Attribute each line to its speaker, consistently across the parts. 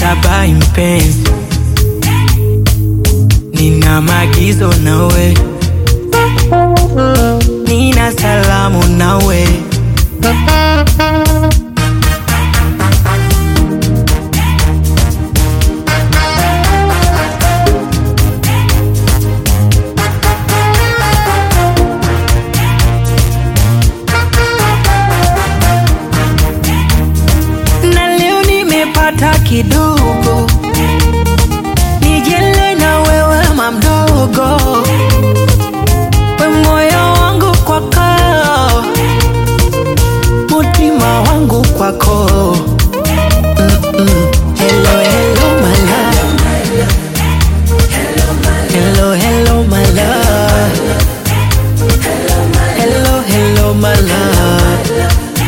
Speaker 1: Bye mpenzi, nina maagizo nawe, nina salamu nawe. na leo nimepata kidogo, nijele na wewe mamdogo, we moyo wangu kwako, mutima wangu kwako. Mm-mm. Hello, hello, my love. Hello, hello, my love. Hello, hello, my love.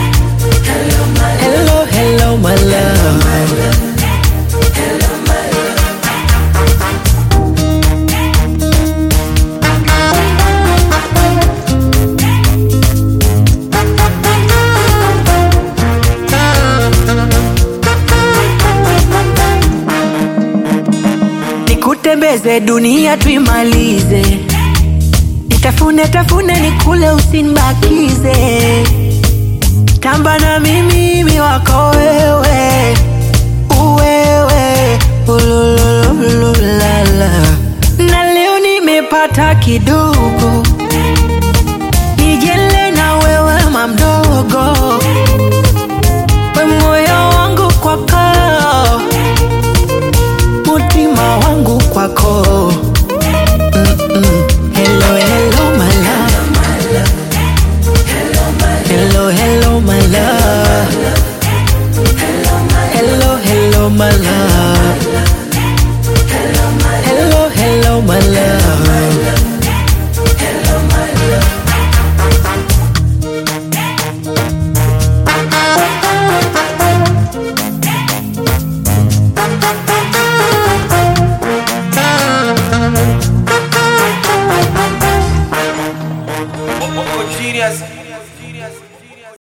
Speaker 1: Hello, hello, my love. Nikutembeze dunia tuimalize, nitafune tafune nikule usinibakize tamba na mimi mi wako wewe uwewe ululululala na leo nimepata kidogo